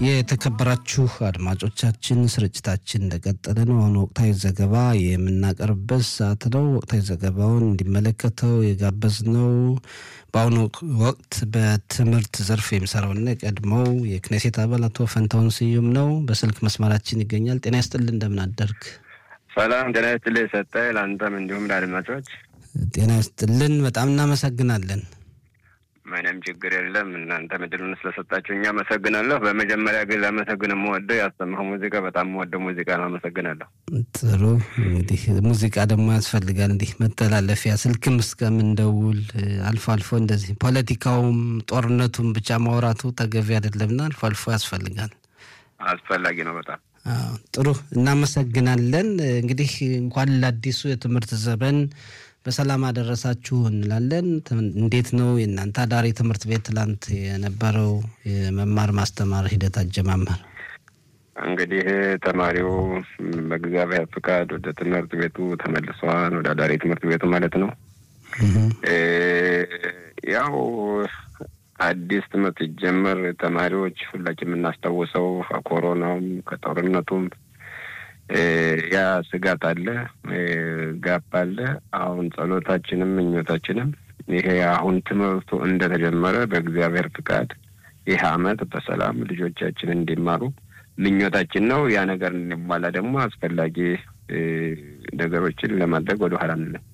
የተከበራችሁ አድማጮቻችን ስርጭታችን እንደቀጠለ ነው። አሁን ወቅታዊ ዘገባ የምናቀርብበት ሰዓት ነው። ወቅታዊ ዘገባውን እንዲመለከተው የጋበዝነው በአሁኑ ወቅት በትምህርት ዘርፍ የሚሰራውና የቀድሞው የክኔሴት አባል አቶ ፈንታውን ስዩም ነው። በስልክ መስመራችን ይገኛል። ጤና ይስጥልን፣ እንደምን አደርግ? ሰላም ጤና ይስጥልኝ ሰጠ ለአንተም እንዲሁም ለአድማጮች ጤና ይስጥልን። በጣም እናመሰግናለን። ምንም ችግር የለም። እናንተ ምድሉን ስለሰጣችሁ እኛ አመሰግናለሁ። በመጀመሪያ ግን ላመሰግን የምወደው ያሰማኸው ሙዚቃ በጣም የምወደው ሙዚቃ ነው። አመሰግናለሁ። ጥሩ እንግዲህ ሙዚቃ ደግሞ ያስፈልጋል። እንዲህ መተላለፊያ ስልክም እስከምንደውል አልፎ አልፎ እንደዚህ ፖለቲካውም ጦርነቱም ብቻ ማውራቱ ተገቢ አይደለምና አልፎ አልፎ ያስፈልጋል። አስፈላጊ ነው በጣም ጥሩ እናመሰግናለን። እንግዲህ እንኳን ለአዲሱ የትምህርት ዘመን በሰላም አደረሳችሁ እንላለን። እንዴት ነው የእናንተ አዳሪ ትምህርት ቤት ትላንት የነበረው የመማር ማስተማር ሂደት አጀማመር? እንግዲህ ተማሪው በእግዚአብሔር ፍቃድ ወደ ትምህርት ቤቱ ተመልሰዋል። ወደ አዳሪ ትምህርት ቤቱ ማለት ነው። ያው አዲስ ትምህርት ሲጀመር ተማሪዎች ሁላችን የምናስታውሰው ከኮሮናውም ከጦርነቱም ያ ስጋት አለ፣ ጋፕ አለ። አሁን ጸሎታችንም ምኞታችንም ይሄ አሁን ትምህርቱ እንደተጀመረ በእግዚአብሔር ፍቃድ ይህ አመት በሰላም ልጆቻችን እንዲማሩ ምኞታችን ነው። ያ ነገር እንዲሟላ ደግሞ አስፈላጊ ነገሮችን ለማድረግ ወደ ኋላ አንልም።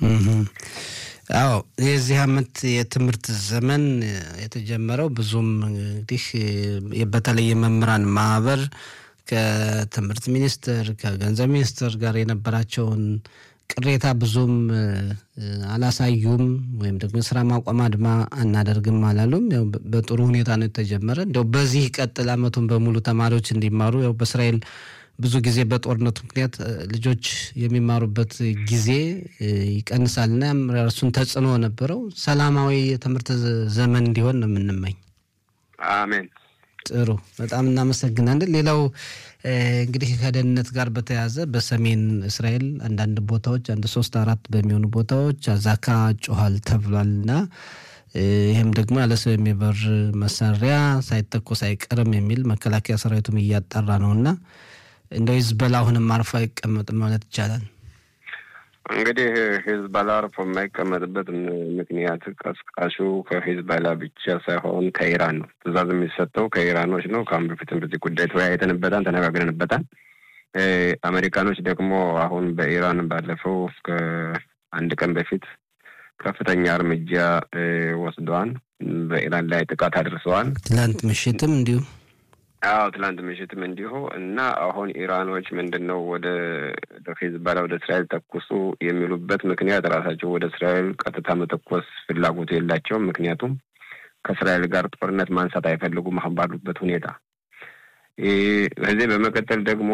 አዎ የዚህ አመት የትምህርት ዘመን የተጀመረው ብዙም እንግዲህ በተለይ የመምህራን ማህበር ከትምህርት ሚኒስቴር ከገንዘብ ሚኒስቴር ጋር የነበራቸውን ቅሬታ ብዙም አላሳዩም፣ ወይም ደግሞ የስራ ማቆም አድማ አናደርግም አላሉም። ያው በጥሩ ሁኔታ ነው የተጀመረ። እንዲያው በዚህ ቀጥል አመቱን በሙሉ ተማሪዎች እንዲማሩ ያው በእስራኤል ብዙ ጊዜ በጦርነቱ ምክንያት ልጆች የሚማሩበት ጊዜ ይቀንሳልና እርሱን ተጽዕኖ ነበረው። ሰላማዊ የትምህርት ዘመን እንዲሆን ነው የምንመኝ። አሜን። ጥሩ በጣም እናመሰግናለን። ሌላው እንግዲህ ከደህንነት ጋር በተያያዘ በሰሜን እስራኤል አንዳንድ ቦታዎች አንድ ሶስት አራት በሚሆኑ ቦታዎች አዛካ ጮኋል ተብሏልና ይህም ደግሞ ያለ ሰው የሚበር መሳሪያ ሳይተኮስ አይቀርም የሚል መከላከያ ሰራዊቱም እያጣራ ነው እና እንደው ሂዝቦላ አሁንም አርፎ አይቀመጥም ማለት ይቻላል። እንግዲህ ሂዝቦላ አርፎ የማይቀመጥበት ምክንያት ቀስቃሹ ከሂዝቦላ ብቻ ሳይሆን ከኢራን ነው። ትዕዛዝ የሚሰጠው ከኢራኖች ነው። ከአሁን በፊትም በዚህ ጉዳይ ተወያይተንበታል፣ ተነጋግረንበታል። አሜሪካኖች ደግሞ አሁን በኢራን ባለፈው ከአንድ ቀን በፊት ከፍተኛ እርምጃ ወስደዋል። በኢራን ላይ ጥቃት አድርሰዋል። ትላንት ምሽትም እንዲሁ አዎ ትላንት ምሽትም እንዲሁ እና አሁን ኢራኖች ምንድን ነው ወደ ሂዝቦላ ወደ እስራኤል ተኩሱ የሚሉበት ምክንያት ራሳቸው ወደ እስራኤል ቀጥታ መተኮስ ፍላጎቱ የላቸውም። ምክንያቱም ከእስራኤል ጋር ጦርነት ማንሳት አይፈልጉም አሁን ባሉበት ሁኔታ። ከዚህ በመቀጠል ደግሞ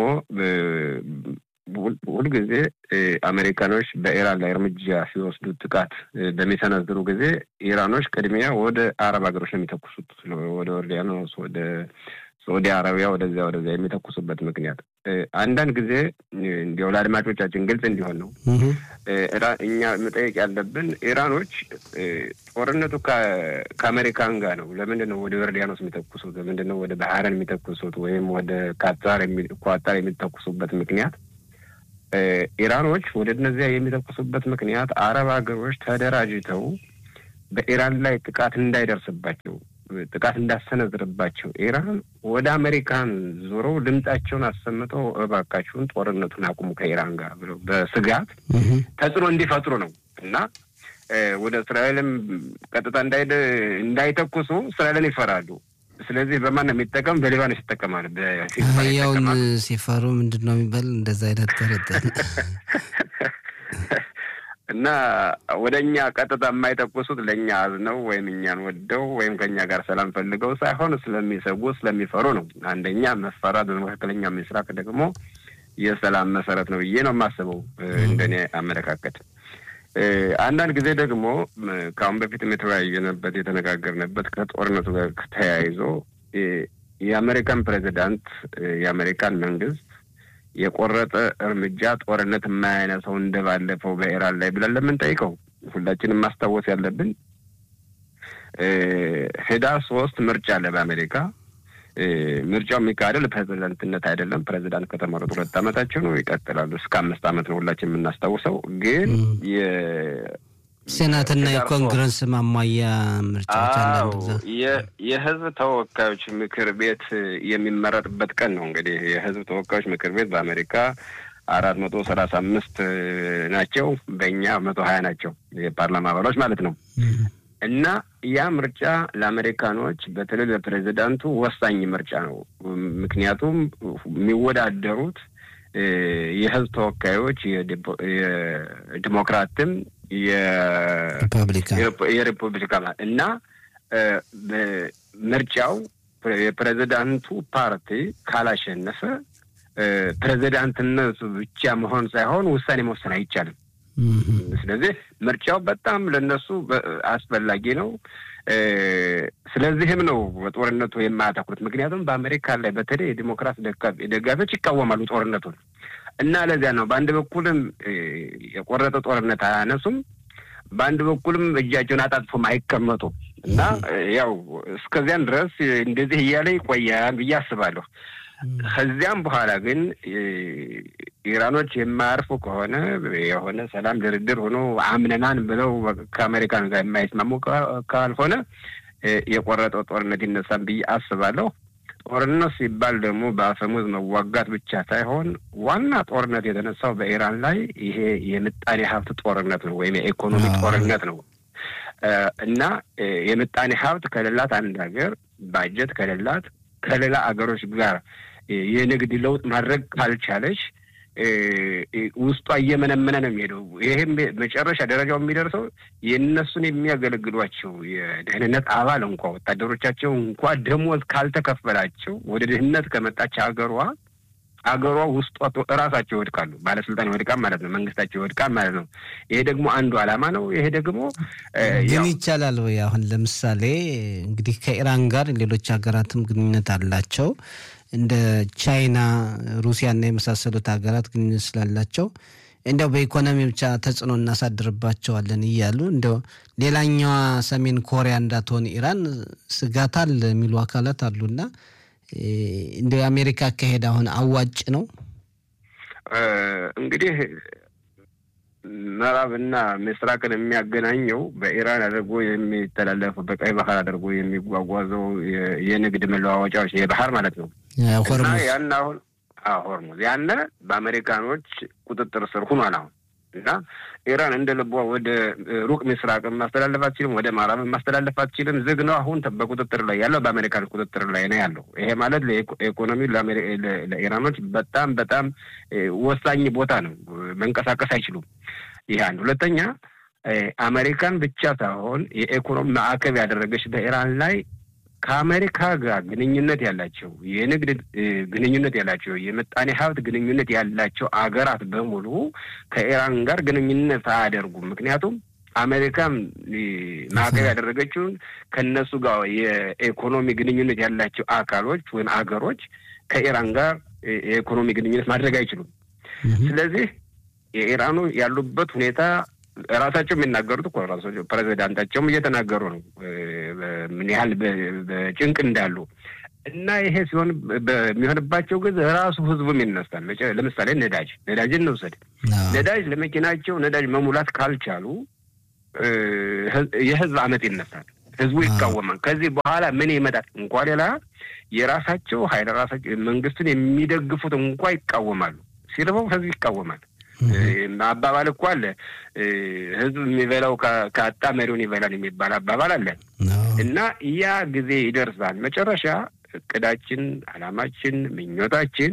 ሁልጊዜ አሜሪካኖች በኢራን ላይ እርምጃ ሲወስዱ ጥቃት በሚሰነዝሩ ጊዜ ኢራኖች ቅድሚያ ወደ አረብ ሀገሮች ነው የሚተኩሱት ወደ ዮርዳኖስ ወደ ሳዑዲ አረቢያ ወደዚያ ወደዚያ የሚተኩሱበት ምክንያት አንዳንድ ጊዜ እንዲያው ለአድማጮቻችን ግልጽ እንዲሆን ነው እኛ መጠየቅ ያለብን ኢራኖች ጦርነቱ ከአሜሪካን ጋር ነው። ለምንድን ነው ወደ ዮርዳኖስ የሚተኩሱት? ለምንድን ነው ወደ ባህረን የሚተኩሱት? ወይም ወደ ካታር ኳታር የሚተኩሱበት ምክንያት ኢራኖች ወደ እነዚያ የሚተኩሱበት ምክንያት አረብ ሀገሮች ተደራጅተው በኢራን ላይ ጥቃት እንዳይደርስባቸው ጥቃት እንዳሰነዝርባቸው ኢራን ወደ አሜሪካን ዞረው ድምጻቸውን አሰምተው እባካችሁን ጦርነቱን አቁሙ ከኢራን ጋር ብለው በስጋት ተጽዕኖ እንዲፈጥሩ ነው እና ወደ እስራኤልም ቀጥታ እንዳይተኩሱ እስራኤልን ይፈራሉ። ስለዚህ በማን ነው የሚጠቀም? በሊባኖስ ይጠቀማል። ያውን ሲፈሩ ምንድን ነው የሚባል እንደዛ አይነት ተረጠል እና ወደ እኛ ቀጥታ የማይተኩሱት ለእኛ አዝነው ወይም እኛን ወደው ወይም ከእኛ ጋር ሰላም ፈልገው ሳይሆን ስለሚሰጉ ስለሚፈሩ ነው። አንደኛ መፈራት በመካከለኛ ምስራቅ ደግሞ የሰላም መሰረት ነው ብዬ ነው የማስበው እንደኔ አመለካከት። አንዳንድ ጊዜ ደግሞ ከአሁን በፊትም የተወያየንበት የተነጋገርንበት ከጦርነቱ ጋር ተያይዞ የአሜሪካን ፕሬዚዳንት የአሜሪካን መንግስት የቆረጠ እርምጃ ጦርነት የማያነሰው እንደባለፈው በኢራን ላይ ብለን ለምንጠይቀው ሁላችንም ማስታወስ ያለብን ህዳር ሶስት ምርጫ አለ በአሜሪካ። ምርጫው የሚካሄደው ለፕሬዚዳንትነት አይደለም። ፕሬዚዳንት ከተመረጡ ሁለት ዓመታቸው ነው፣ ይቀጥላሉ እስከ አምስት ዓመት ነው ሁላችን የምናስታውሰው። ግን ሴናትና የኮንግረስ ማሟያ ምርጫዎች የህዝብ ተወካዮች ምክር ቤት የሚመረጥበት ቀን ነው። እንግዲህ የህዝብ ተወካዮች ምክር ቤት በአሜሪካ አራት መቶ ሰላሳ አምስት ናቸው። በእኛ መቶ ሀያ ናቸው የፓርላማ አባሎች ማለት ነው። እና ያ ምርጫ ለአሜሪካኖች በተለይ ለፕሬዚዳንቱ ወሳኝ ምርጫ ነው። ምክንያቱም የሚወዳደሩት የህዝብ ተወካዮች የዲሞክራትም የሪፐብሊካን እና ምርጫው የፕሬዚዳንቱ ፓርቲ ካላሸነፈ ፕሬዚዳንትነቱ ብቻ መሆን ሳይሆን ውሳኔ መወሰን አይቻልም። ስለዚህ ምርጫው በጣም ለነሱ አስፈላጊ ነው። ስለዚህም ነው በጦርነቱ የማያተኩሩት። ምክንያቱም በአሜሪካ ላይ በተለይ የዲሞክራት ደጋፊዎች ይቃወማሉ ጦርነቱን እና ለዚያ ነው በአንድ በኩልም የቆረጠ ጦርነት አያነሱም፣ በአንድ በኩልም እጃቸውን አጣጥፎም አይቀመጡም እና ያው እስከዚያን ድረስ እንደዚህ እያለ ይቆያል ብዬ አስባለሁ። ከዚያም በኋላ ግን ኢራኖች የማያርፉ ከሆነ የሆነ ሰላም ድርድር ሆኖ አምነናን ብለው ከአሜሪካን ጋር የማይስማሙ ካልሆነ የቆረጠው ጦርነት ይነሳል ብዬ አስባለሁ። ጦርነት ሲባል ደግሞ በአፈሙዝ መዋጋት ብቻ ሳይሆን ዋና ጦርነት የተነሳው በኢራን ላይ ይሄ የምጣኔ ሀብት ጦርነት ነው ወይም የኢኮኖሚ ጦርነት ነው እና የምጣኔ ሀብት ከሌላት አንድ ሀገር ባጀት ከሌላት ከሌላ አገሮች ጋር የንግድ ለውጥ ማድረግ ካልቻለች ውስጧ እየመነመነ ነው የሚሄደው። ይህም መጨረሻ ደረጃው የሚደርሰው የእነሱን የሚያገለግሏቸው የደህንነት አባል እንኳ ወታደሮቻቸው እንኳ ደሞዝ ካልተከፈላቸው ወደ ድህነት ከመጣች ሀገሯ አገሯ ውስጧ እራሳቸው ይወድቃሉ። ባለስልጣን ይወድቃል ማለት ነው። መንግስታቸው ይወድቃል ማለት ነው። ይሄ ደግሞ አንዱ ዓላማ ነው። ይሄ ደግሞ ግን ይቻላል ወይ? አሁን ለምሳሌ እንግዲህ ከኢራን ጋር ሌሎች ሀገራትም ግንኙነት አላቸው እንደ ቻይና፣ ሩሲያና የመሳሰሉት ሀገራት ግንኙነት ስላላቸው እንዲያው በኢኮኖሚ ብቻ ተጽዕኖ እናሳድርባቸዋለን እያሉ እንዲያው ሌላኛዋ ሰሜን ኮሪያ እንዳትሆን ኢራን ስጋት አለ የሚሉ አካላት አሉና እንደ የአሜሪካ አካሄድ አሁን አዋጭ ነው? እንግዲህ ምዕራብና ምስራቅን የሚያገናኘው በኢራን አድርጎ የሚተላለፈው በቀይ ባህር አድርጎ የሚጓጓዘው የንግድ መለዋወጫዎች የባህር ማለት ነው እና ያን አሁን ሆርሙዝ ያነ በአሜሪካኖች ቁጥጥር ስር ሁኗል አሁን እና ኢራን እንደ ልቧ ወደ ሩቅ ምስራቅ ማስተላለፍ አትችልም፣ ወደ ምዕራብ ማስተላለፍ አትችልም። ዝግ ነው። አሁን በቁጥጥር ላይ ያለው በአሜሪካን ቁጥጥር ላይ ነው ያለው። ይሄ ማለት ለኢኮኖሚ ለኢራኖች በጣም በጣም ወሳኝ ቦታ ነው። መንቀሳቀስ አይችሉም። ይህ አንድ። ሁለተኛ አሜሪካን ብቻ ሳይሆን የኢኮኖሚ ማዕቀብ ያደረገች በኢራን ላይ ከአሜሪካ ጋር ግንኙነት ያላቸው የንግድ ግንኙነት ያላቸው የምጣኔ ሀብት ግንኙነት ያላቸው አገራት በሙሉ ከኢራን ጋር ግንኙነት አያደርጉም። ምክንያቱም አሜሪካም ማዕቀብ ያደረገችውን ከእነሱ ጋር የኢኮኖሚ ግንኙነት ያላቸው አካሎች ወይም አገሮች ከኢራን ጋር የኢኮኖሚ ግንኙነት ማድረግ አይችሉም። ስለዚህ የኢራኑ ያሉበት ሁኔታ ራሳቸው የሚናገሩት እኮ ራሳቸው ፕሬዚዳንታቸውም እየተናገሩ ነው ምን ያህል በጭንቅ እንዳሉ እና ይሄ ሲሆን በሚሆንባቸው ጊዜ ራሱ ህዝቡም ይነሳል። ለምሳሌ ነዳጅ ነዳጅን እንውሰድ። ነዳጅ ለመኪናቸው ነዳጅ መሙላት ካልቻሉ የህዝብ አመት ይነሳል። ህዝቡ ይቃወማል። ከዚህ በኋላ ምን ይመጣል? እንኳ ሌላ የራሳቸው ሀይል ራሳቸው መንግስቱን የሚደግፉት እንኳ ይቃወማሉ። ሲርበው ህዝብ ይቃወማል። አባባል እኮ አለ። ህዝብ የሚበላው ከአጣ መሪውን ይበላል የሚባል አባባል አለ እና ያ ጊዜ ይደርሳል። መጨረሻ እቅዳችን፣ አላማችን፣ ምኞታችን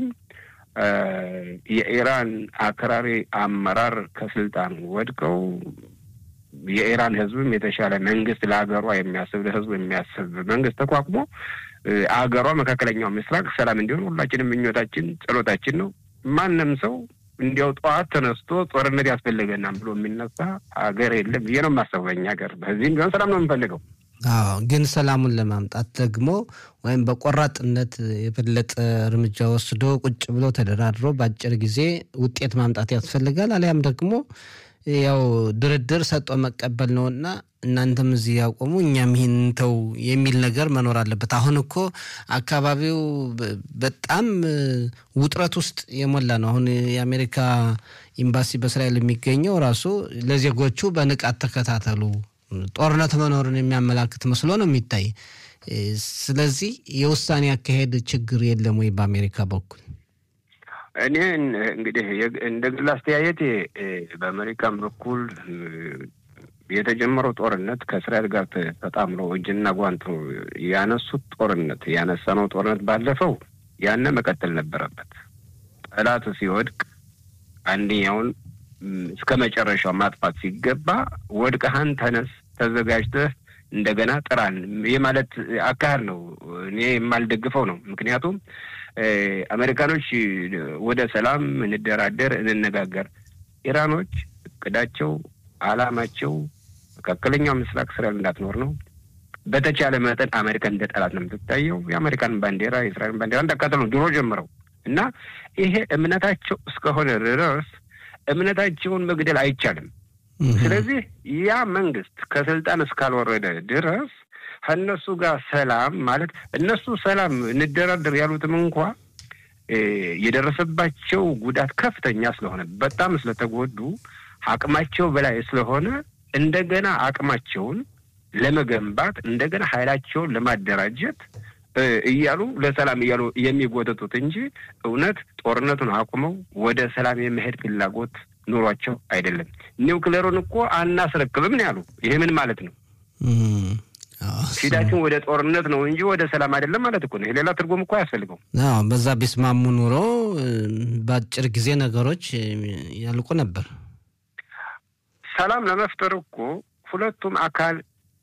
የኢራን አክራሪ አመራር ከስልጣን ወድቀው የኢራን ህዝብም የተሻለ መንግስት ለሀገሯ የሚያስብ ለህዝቡ የሚያስብ መንግስት ተቋቁሞ አገሯ መካከለኛው ምስራቅ ሰላም እንዲሆን ሁላችንም ምኞታችን፣ ጸሎታችን ነው። ማንም ሰው እንዲያው ጠዋት ተነስቶ ጦርነት ያስፈልገናል ብሎ የሚነሳ ሀገር የለም ብዬ ነው የማስበው። በእኛ ሀገር በዚህም ቢሆን ሰላም ነው የምንፈልገው። አዎ፣ ግን ሰላሙን ለማምጣት ደግሞ ወይም በቆራጥነት የበለጠ እርምጃ ወስዶ ቁጭ ብሎ ተደራድሮ በአጭር ጊዜ ውጤት ማምጣት ያስፈልጋል። አሊያም ደግሞ ያው ድርድር ሰጦ መቀበል ነው እና እናንተም እዚህ ያቆሙ እኛም ይህን ተው የሚል ነገር መኖር አለበት። አሁን እኮ አካባቢው በጣም ውጥረት ውስጥ የሞላ ነው። አሁን የአሜሪካ ኤምባሲ በእስራኤል የሚገኘው ራሱ ለዜጎቹ በንቃት ተከታተሉ፣ ጦርነት መኖርን የሚያመላክት መስሎ ነው የሚታይ። ስለዚህ የውሳኔ አካሄድ ችግር የለም ወይ በአሜሪካ በኩል? እኔ እንግዲህ እንደ ግል አስተያየቴ በአሜሪካን በኩል የተጀመረው ጦርነት ከእስራኤል ጋር ተጣምሮ እጅና ጓንት ያነሱት ጦርነት ያነሳነው ጦርነት ባለፈው ያነ መቀጠል ነበረበት። ጠላት ሲወድቅ አንደኛውን እስከ መጨረሻው ማጥፋት ሲገባ ወድቀሃን ተነስ፣ ተዘጋጅተህ እንደገና ጥራን የማለት አካሄድ ነው እኔ የማልደግፈው ነው። ምክንያቱም አሜሪካኖች ወደ ሰላም እንደራደር፣ እንነጋገር፣ ኢራኖች እቅዳቸው አላማቸው መካከለኛው ምስራቅ እስራኤል እንዳትኖር ነው። በተቻለ መጠን አሜሪካን እንደ ጠላት ነው የምትታየው። የአሜሪካን ባንዲራ የእስራኤልን ባንዲራ እንዳቃጠሉ ነው ድሮ ጀምረው እና ይሄ እምነታቸው እስከሆነ ድረስ እምነታቸውን መግደል አይቻልም። ስለዚህ ያ መንግስት ከስልጣን እስካልወረደ ድረስ ከእነሱ ጋር ሰላም ማለት እነሱ ሰላም እንደራደር ያሉትም እንኳ የደረሰባቸው ጉዳት ከፍተኛ ስለሆነ በጣም ስለተጎዱ አቅማቸው በላይ ስለሆነ እንደገና አቅማቸውን ለመገንባት እንደገና ኃይላቸውን ለማደራጀት እያሉ ለሰላም እያሉ የሚጎተቱት እንጂ እውነት ጦርነቱን አቁመው ወደ ሰላም የመሄድ ፍላጎት ኑሯቸው አይደለም። ኒውክሌሩን እኮ አናስረክብም ነው ያሉ። ይሄ ምን ማለት ነው? ፊታችን ወደ ጦርነት ነው እንጂ ወደ ሰላም አይደለም ማለት እኮ ነው። ሌላ ትርጉም እኮ አያስፈልገው። በዛ ቢስማሙ ኑሮ በአጭር ጊዜ ነገሮች ያልቁ ነበር። ሰላም ለመፍጠር እኮ ሁለቱም አካል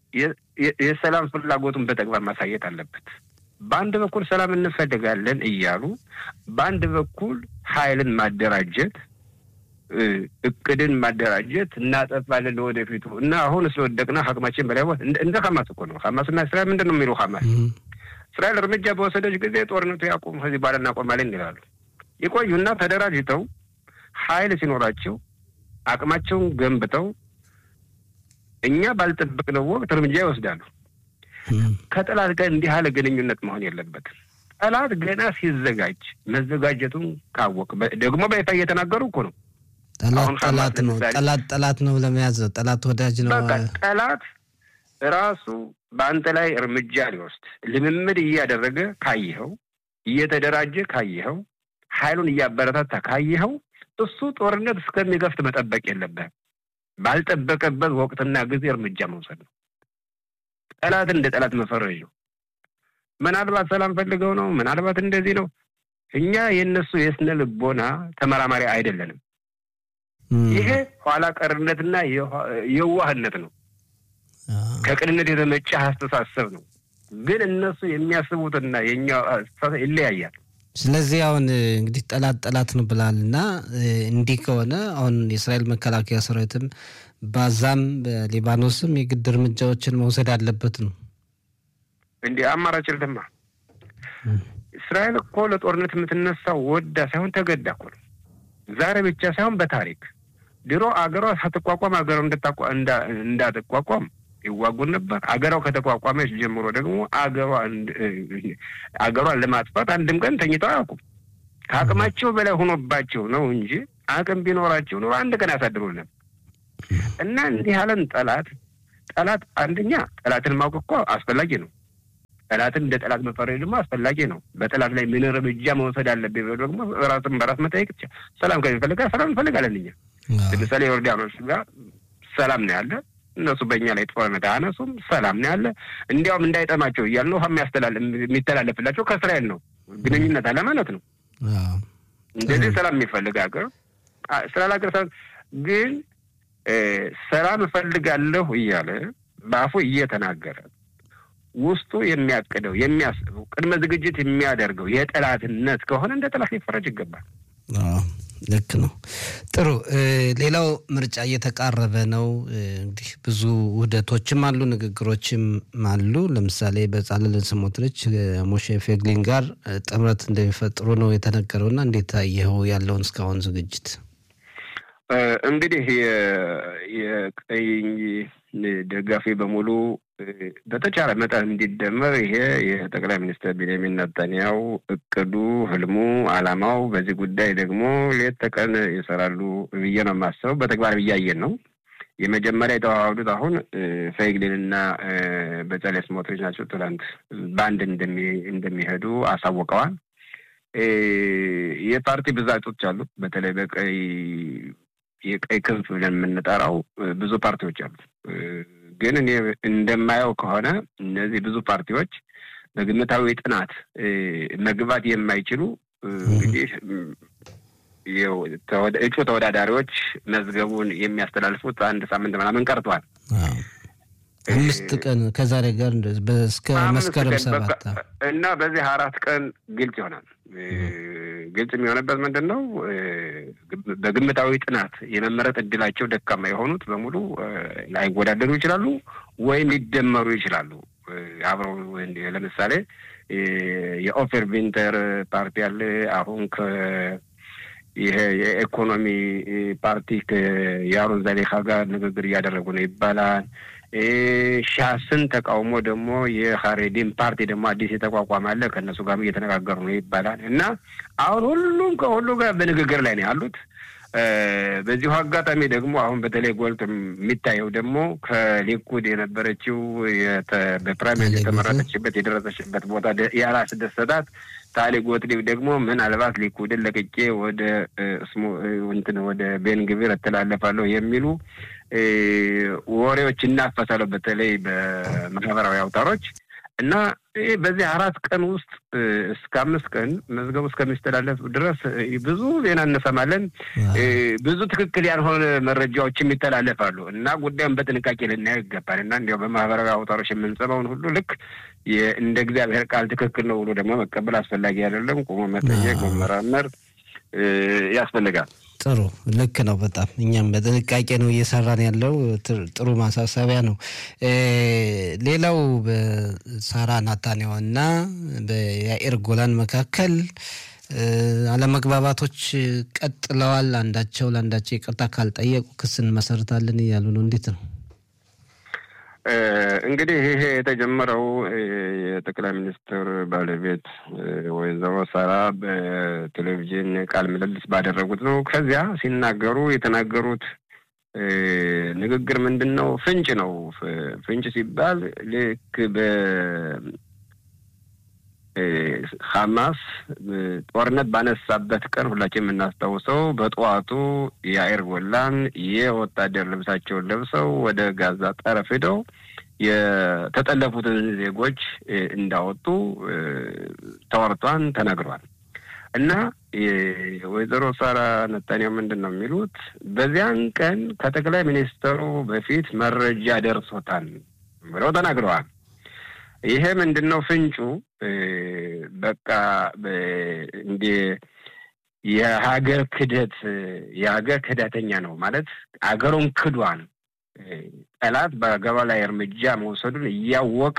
የሰላም ፍላጎቱን በተግባር ማሳየት አለበት። በአንድ በኩል ሰላም እንፈልጋለን እያሉ በአንድ በኩል ኃይልን ማደራጀት እቅድን ማደራጀት እናጠፋለን ለወደፊቱ እና አሁን ስለወደቅና አቅማችን በላይ እንደ ሀማስ እኮ ነው። ሀማስና እስራኤል ምንድን ነው የሚለው? ሀማስ እስራኤል እርምጃ በወሰደች ጊዜ ጦርነቱ ያቁም፣ ከዚህ በኋላ እናቆማለን ይላሉ። ይቆዩና ተደራጅተው ኃይል ሲኖራቸው አቅማቸውን ገንብተው እኛ ባልጠበቅነው ወቅት እርምጃ ይወስዳሉ። ከጠላት ጋር እንዲህ ያለ ግንኙነት መሆን የለበትም። ጠላት ገና ሲዘጋጅ መዘጋጀቱን ካወቅ ደግሞ በይፋ እየተናገሩ እኮ ነው። ጠላት ጠላት ነው፣ ጠላት ጠላት ነው ለመያዝ ነው። ጠላት ወዳጅ ነው። በቃ ጠላት ራሱ በአንተ ላይ እርምጃ ሊወስድ ልምምድ እያደረገ ካየኸው፣ እየተደራጀ ካየኸው፣ ኃይሉን እያበረታታ ካየኸው እሱ ጦርነት እስከሚገፍት መጠበቅ የለብህም። ባልጠበቀበት ወቅትና ጊዜ እርምጃ መውሰድ ነው። ጠላትን እንደ ጠላት መፈረጅ ነው። ምናልባት ሰላም ፈልገው ነው፣ ምናልባት እንደዚህ ነው። እኛ የእነሱ የስነ ልቦና ተመራማሪ አይደለንም። ይሄ ኋላ ቀርነትና የዋህነት ነው። ከቅንነት የተመጨ አስተሳሰብ ነው። ግን እነሱ የሚያስቡትና የኛ አስተሳሰብ ይለያያል። ስለዚህ አሁን እንግዲህ ጠላት ጠላት ነው ብላል እና እንዲህ ከሆነ አሁን የእስራኤል መከላከያ ሰራዊትም በዛም በሊባኖስም የግድ እርምጃዎችን መውሰድ አለበት ነው። እንዲህ አማራጭ ልደማ እስራኤል እኮ ለጦርነት የምትነሳው ወዳ ሳይሆን ተገዳ እኮ ነው። ዛሬ ብቻ ሳይሆን በታሪክ ድሮ አገሯ ሳትቋቋም አገሯ እንዳትቋቋም ይዋጉን ነበር። አገሯ ከተቋቋመች ጀምሮ ደግሞ አገሯ አገሯን ለማጥፋት አንድም ቀን ተኝተው አያውቁም። ከአቅማቸው በላይ ሆኖባቸው ነው እንጂ አቅም ቢኖራቸው ነው አንድ ቀን ያሳድሩልን እና እንዲህ ያለን ጠላት ጠላት አንደኛ ጠላትን ማወቅ እኮ አስፈላጊ ነው። ጠላትን እንደ ጠላት መፈረጅ ደግሞ አስፈላጊ ነው። በጠላት ላይ ምን እርምጃ መውሰድ አለብኝ ብሎ ደግሞ ራስን በራስ መጠየቅ ይቻላል። ሰላም ከሚፈልጋ ሰላም እንፈልጋለን እኛ ለምሳሌ ዮርዳኖስ ጋር ሰላም ነው ያለ እነሱ በእኛ ላይ ጦርነት አያነሱም። ሰላም ነው ያለ። እንዲያውም እንዳይጠማቸው እያል ነው የሚተላለፍላቸው ከእስራኤል ነው ግንኙነት አለ ማለት ነው። እንደዚህ ሰላም የሚፈልግ ሀገር እስራኤል ሀገር ግን ሰላም እፈልጋለሁ እያለ በአፉ እየተናገረ ውስጡ የሚያቅደው የሚያስበው ቅድመ ዝግጅት የሚያደርገው የጠላትነት ከሆነ እንደ ጠላት ሊፈረጅ ይገባል። ልክ ነው። ጥሩ። ሌላው ምርጫ እየተቃረበ ነው። እንግዲህ ብዙ ውህደቶችም አሉ፣ ንግግሮችም አሉ። ለምሳሌ በጻልል ስሞትሪች ሞሼ ፌግሊን ጋር ጥምረት እንደሚፈጥሩ ነው የተነገረውና እንዴት አየኸው ያለውን እስካሁን ዝግጅት? እንግዲህ የቀኝ ደጋፊ በሙሉ በተቻለ መጠን እንዲደመር ይሄ የጠቅላይ ሚኒስትር ቤንያሚን ነታንያው እቅዱ፣ ህልሙ፣ አላማው በዚህ ጉዳይ ደግሞ ሌት ተቀን ይሰራሉ ብዬ ነው የማስበው። በተግባር እያየን ነው። የመጀመሪያ የተዋሃዱት አሁን ፈይግሊን እና በጸሌ ስሞትሪች ናቸው። ትላንት በአንድ እንደሚሄዱ አሳውቀዋል። የፓርቲ ብዛቶች አሉ። በተለይ በቀይ የቀይ ክንፍ ብለን የምንጠራው ብዙ ፓርቲዎች አሉ። ግን እኔ እንደማየው ከሆነ እነዚህ ብዙ ፓርቲዎች በግምታዊ ጥናት መግባት የማይችሉ እንግዲህ እጩ ተወዳዳሪዎች መዝገቡን የሚያስተላልፉት አንድ ሳምንት ምናምን ቀርቷል። አምስት ቀን ከዛሬ ጋር እስከ መስከረም ሰባት እና በዚህ አራት ቀን ግልጽ ይሆናል። ግልጽ የሚሆነበት ምንድን ነው? በግምታዊ ጥናት የመመረጥ እድላቸው ደካማ የሆኑት በሙሉ ላይወዳደሩ ይችላሉ ወይም ሊደመሩ ይችላሉ። አብረው ለምሳሌ የኦፌር ቪንተር ፓርቲ አለ። አሁን ከ ይሄ የኢኮኖሚ ፓርቲ ከያሮን ዛሌካ ጋር ንግግር እያደረጉ ነው ይባላል። ሻስን ተቃውሞ ደግሞ የሀሬዲን ፓርቲ ደግሞ አዲስ የተቋቋመ አለ። ከእነሱ ጋር እየተነጋገሩ ነው ይባላል እና አሁን ሁሉም ከሁሉ ጋር በንግግር ላይ ነው ያሉት። በዚሁ አጋጣሚ ደግሞ አሁን በተለይ ጎልቶ የሚታየው ደግሞ ከሊኩድ የነበረችው በፕራይመሪ የተመረጠችበት የደረሰችበት ቦታ ያላስደሰታት ታሊ ጎትሊብ ደግሞ ምናልባት ሊኩድን ለቅቄ ወደ ስሙ እንትን ወደ ቤንግቪር እተላለፋለሁ የሚሉ ወሬዎች እናፈሳለሁ በተለይ በማህበራዊ አውታሮች እና በዚህ አራት ቀን ውስጥ እስከ አምስት ቀን መዝገቡ እስከሚስተላለፍ ድረስ ብዙ ዜና እንሰማለን። ብዙ ትክክል ያልሆነ መረጃዎችም ይተላለፋሉ እና ጉዳዩን በጥንቃቄ ልናየው ይገባል እና እንዲያው በማህበራዊ አውታሮች የምንሰማውን ሁሉ ልክ እንደ እግዚአብሔር ቃል ትክክል ነው ብሎ ደግሞ መቀበል አስፈላጊ አይደለም። ቆሞ መጠየቅ፣ መመራመር ያስፈልጋል። ጥሩ ልክ ነው። በጣም እኛም በጥንቃቄ ነው እየሰራን ያለው። ጥሩ ማሳሰቢያ ነው። ሌላው በሳራ ናታንያሁ እና በያኤር ጎላን መካከል አለመግባባቶች ቀጥለዋል። አንዳቸው ለአንዳቸው ይቅርታ ካልጠየቁ ክስ እንመሰርታለን እያሉ ነው። እንዴት ነው? እንግዲህ ይሄ የተጀመረው የጠቅላይ ሚኒስትር ባለቤት ወይዘሮ ሳራ በቴሌቪዥን ቃለ ምልልስ ባደረጉት ነው። ከዚያ ሲናገሩ የተናገሩት ንግግር ምንድን ነው? ፍንጭ ነው። ፍንጭ ሲባል ልክ በ ሐማስ ጦርነት ባነሳበት ቀን ሁላችን የምናስታውሰው በጠዋቱ የአይር ጎላን የወታደር ልብሳቸውን ለብሰው ወደ ጋዛ ጠረፍ ሄደው የተጠለፉትን ዜጎች እንዳወጡ ተወርቷን ተነግሯል። እና ወይዘሮ ሳራ ነታንያሁ ምንድን ነው የሚሉት? በዚያን ቀን ከጠቅላይ ሚኒስትሩ በፊት መረጃ ደርሶታል ብለው ተናግረዋል። ይሄ ምንድን ነው ፍንጩ? በቃ እንደ የሀገር ክደት የሀገር ክዳተኛ ነው ማለት አገሩን ክዷን ጠላት በገባ ላይ እርምጃ መውሰዱን እያወቀ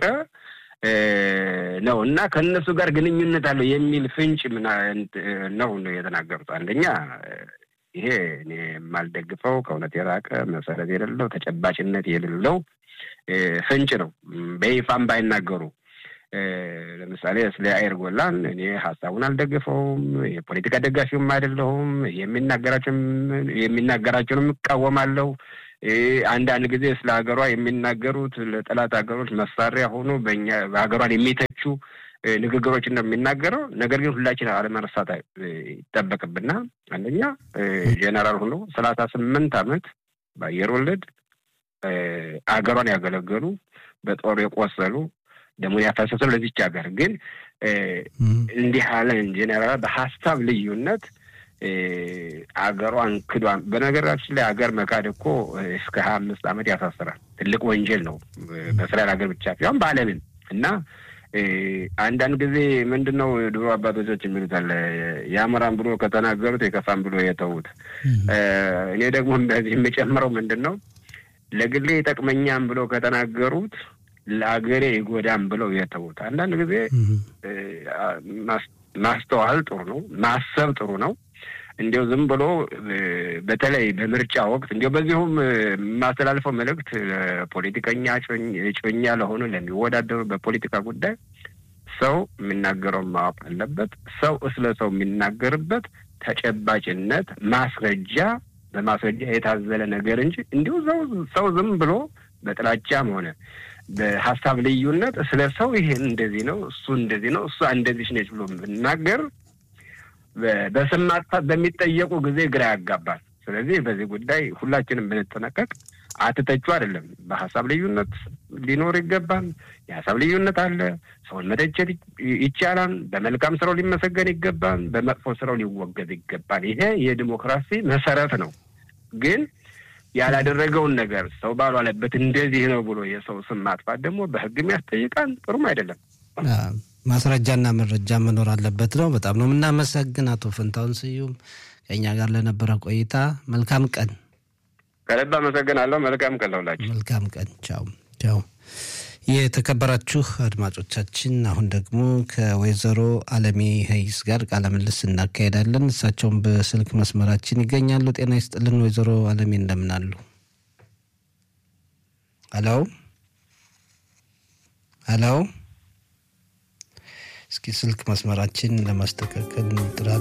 ነው እና ከእነሱ ጋር ግንኙነት አለው የሚል ፍንጭ ነው ነው የተናገሩት። አንደኛ ይሄ እኔ የማልደግፈው ከእውነት የራቀ መሰረት የሌለው ተጨባጭነት የሌለው ፍንጭ ነው። በይፋም ባይናገሩ ለምሳሌ ስለ አይር ጎላን እኔ ሀሳቡን አልደግፈውም፣ የፖለቲካ ደጋፊውም አይደለሁም። የሚናገራቸውንም እቃወማለሁ። አንዳንድ ጊዜ ስለ ሀገሯ የሚናገሩት ለጠላት ሀገሮች መሳሪያ ሆኖ በእኛ በሀገሯን የሚተቹ ንግግሮችን ነው የሚናገረው። ነገር ግን ሁላችን አለመርሳት ይጠበቅብና አንደኛ ጄኔራል ሆኖ ሰላሳ ስምንት ዓመት በአየር ወለድ አገሯን ያገለገሉ በጦር የቆሰሉ ደሞን ያፈሰሱ ለዚች ሀገር ግን እንዲህ ያለ ጄኔራል በሀሳብ ልዩነት አገሯን ክዷን። በነገራችን ላይ ሀገር መካድ እኮ እስከ ሀያ አምስት ዓመት ያሳስራል። ትልቅ ወንጀል ነው በእስራኤል ሀገር ብቻ ሳይሆን በዓለምን እና አንዳንድ ጊዜ ምንድን ነው ድሮ አባቶቻችን የሚሉት አለ የአምራን ብሎ ከተናገሩት የከፋን ብሎ የተዉት። እኔ ደግሞ በዚህ የምጨምረው ምንድን ነው ለግሌ ይጠቅመኛም ብሎ ከተናገሩት ለአገሬ ይጎዳም ብለው የተዉት። አንዳንድ ጊዜ ማስተዋል ጥሩ ነው፣ ማሰብ ጥሩ ነው። እንዲው ዝም ብሎ በተለይ በምርጫ ወቅት እንዲሁ በዚሁም የማስተላልፈው መልእክት ለፖለቲከኛ እጮኛ ለሆኑ ለሚወዳደሩ በፖለቲካ ጉዳይ ሰው የሚናገረውን ማወቅ አለበት። ሰው ስለ ሰው የሚናገርበት ተጨባጭነት ማስረጃ በማስረጃ የታዘለ ነገር እንጂ እንዲሁ ሰው ዝም ብሎ በጥላቻም ሆነ በሀሳብ ልዩነት ስለ ሰው ይሄን እንደዚህ ነው፣ እሱ እንደዚህ ነው፣ እሷ እንደዚህ ነች ብሎ ብናገር በስም ማጥፋት በሚጠየቁ ጊዜ ግራ ያጋባል። ስለዚህ በዚህ ጉዳይ ሁላችንም ብንጠነቀቅ አትተቹ አይደለም። በሀሳብ ልዩነት ሊኖር ይገባል። የሀሳብ ልዩነት አለ። ሰውን መተቸት ይቻላል። በመልካም ስራው ሊመሰገን ይገባል። በመጥፎ ስራው ሊወገዝ ይገባል። ይሄ የዲሞክራሲ መሰረት ነው። ግን ያላደረገውን ነገር ሰው ባሏለበት እንደዚህ ነው ብሎ የሰው ስም ማጥፋት ደግሞ በሕግም ያስጠይቃል። ጥሩም አይደለም። ማስረጃና መረጃ መኖር አለበት ነው። በጣም ነው የምናመሰግን አቶ ፈንታውን ስዩም ከእኛ ጋር ለነበረ ቆይታ መልካም ቀን። ከልብ አመሰግናለሁ። መልካም ቀን ለሁላችሁ። መልካም ቀን። ቻው ቻው። የተከበራችሁ አድማጮቻችን አሁን ደግሞ ከወይዘሮ አለሜ ሀይስ ጋር ቃለ ምልልስ እናካሄዳለን። እሳቸውም በስልክ መስመራችን ይገኛሉ። ጤና ይስጥልን ወይዘሮ አለሜ እንደምን አሉ? ሄሎ ሄሎ። እስኪ ስልክ መስመራችን ለማስተካከል ጥራት